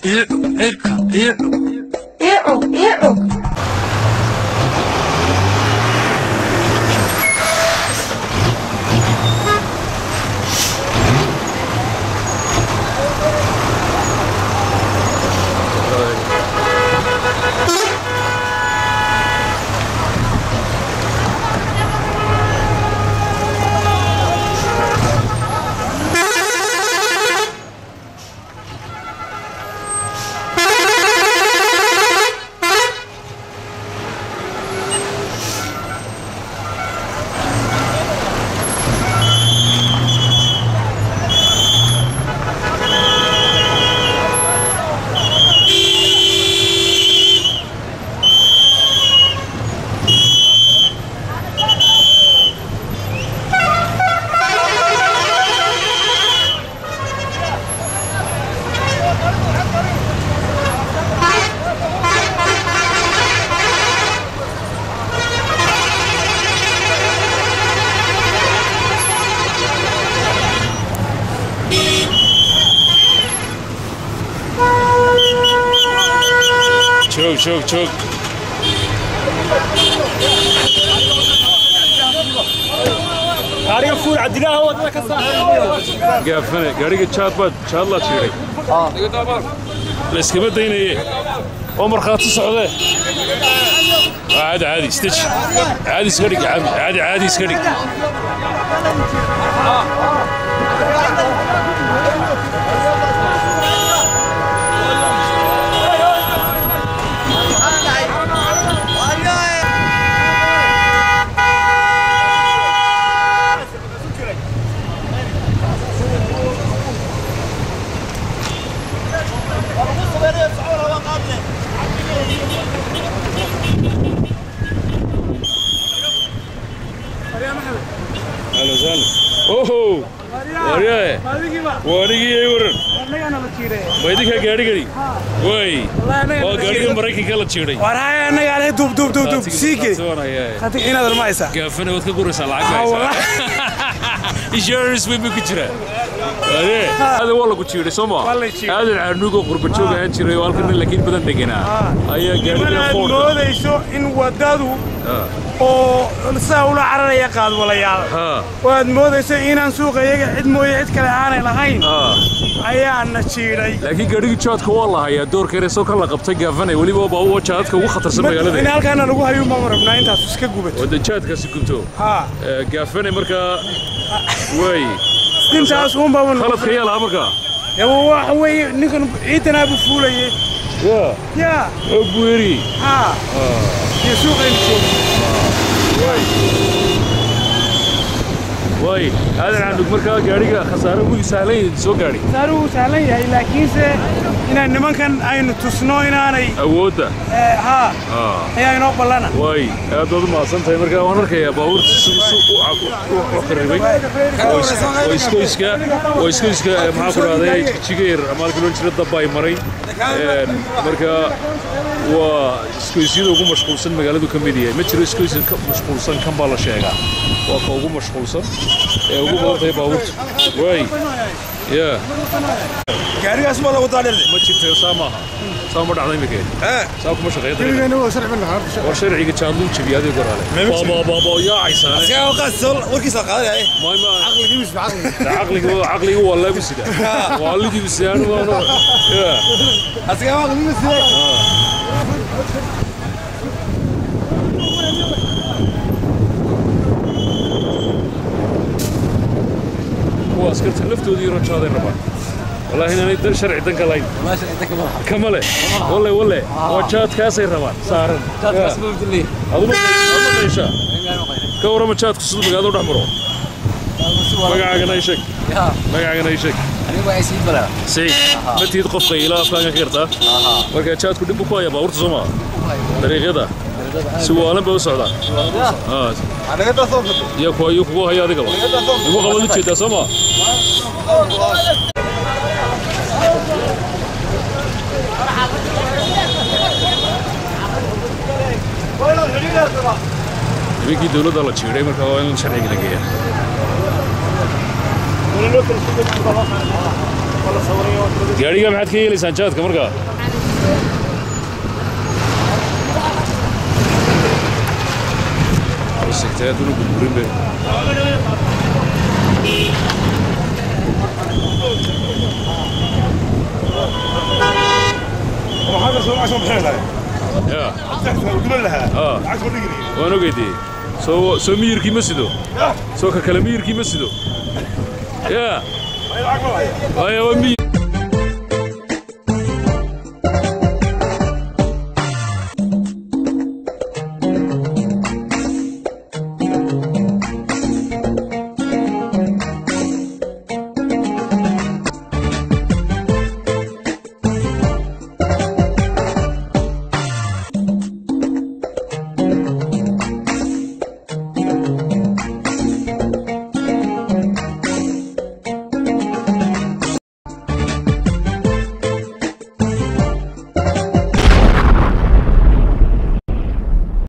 joog joog joog gaariga fuul cabdilaaha wadada ka saar gaafane gaadhiga jaad baad jaad laa jiiray layskama daynaye oo markhaati socdee waa caadi caadi stij caadi iska dhig caadi caadi caadi iska dhig ahlan sahlan oho waryae waanigii ay waran ma idinkaa gaadhigani way waa gaadhiga maraykanka la jiiday waraya annaga ale duub duub duub duub siike hadi inaad armaysa gaafane waad ka guraysaa lacag haysaa insurance bay ku jiraa wade aadan waa lagu jiiday soo ma Waa la jiiday. aadan caanugoo qurba joog ahaan jiray oo halkan laakiin badan deganaa ayaa gaadhiga inaad ford moodayso in wadadu oo saa ula cararaya qaadwalayaal waad moodayso inaan suuqa iyaga cid mooye cid kale aanay lahayn ayaana jiidhay laakiin gaadhigii jaadka waa la hayaa doorka eresoo kan la qabtay gaafane weliba baa u jaadka ugu khatarsan in magaalada halkaana lagu hayo ma rabnaa intaas iska gubato wada jaadkaasi gubto haa Ee, gaafane markaa way intaas uunbaa khaladka yaa lahaa markaa waxa weeye ninkan ciidanaabu fuulaye ya yaa oo bueri haa iyo suuqaynu joogno way aadan candug markaa gaadhiga khasaare ugu sahlan yahay soo gaadhi saaru wuu sahlan yahay laakiinse inaan nimankan aynu tusno inaanay awoodda eh, haa Ah, ayaa inoo ballana way aad baad u mahadsan tahay markaa waan arkayaa baabuurta si si u u qarribay oo is- oo iskoyska oo iskoyska eh, maxaa ku dhahday jigayr ama halkii loo jira dabba ay maray Een, markaa waa iskoysyada ugu mashquulsan magaaladu ka mid yahay ma jiro iskoys ka mashquulsan kan baa la sheegaa waa ka ugu mashquulsan ee ugu badan tahay baabuurta way ya gaarigaas ma lagu daadhirde ma jirto saa maaha saa ma dhacday imikeen saa kuma shaqeeya dariiqa Keligeenna waa sharci lahaa. war sharciga jaanduu jebiyay adiga goraale baabaabaaboo yaacaysaane askaga waqaas warkiisa qaadanaya maayma caqliga caqliga waa laagu sida waalidiibu sidaan waano ya askaga waqaas sidee kuwa askarta laftoodii rajaaday rabaan wallaahi inaanay dan sharci dan ka lahayn kama le walle walle waa jaadkaasay rabaan saaran aduma meesha ka warrama jaadku siduu magaalada u dhex maro magacaagana ii sheeg magacaagana ii sheeg sayid ma tihid qofka ilaa afkaanka ka gartaa marka jaadku dhib buu ku hayaa baabuurta soo maa dariiqyada si waalan bay u socdaa Ah, anaga taasoo gato iyo kuwa iyo kugu haya adigaba igu qabad u jeedaa soo maa habeenkii dowladda la jiiday marka waa in sharciga la geeyaa gaadhiga maxaad ka yeelaysaan jaadka markaa sigtay hadduna gurgurin be وهذا سوى عشان بحيلها ya تحتها وقبل لها اه عشان نقري waan ogeydii soo soo miyirkii ma sido soo ka kale miyirkii ma sido ya هاي العقل waayo waa miyir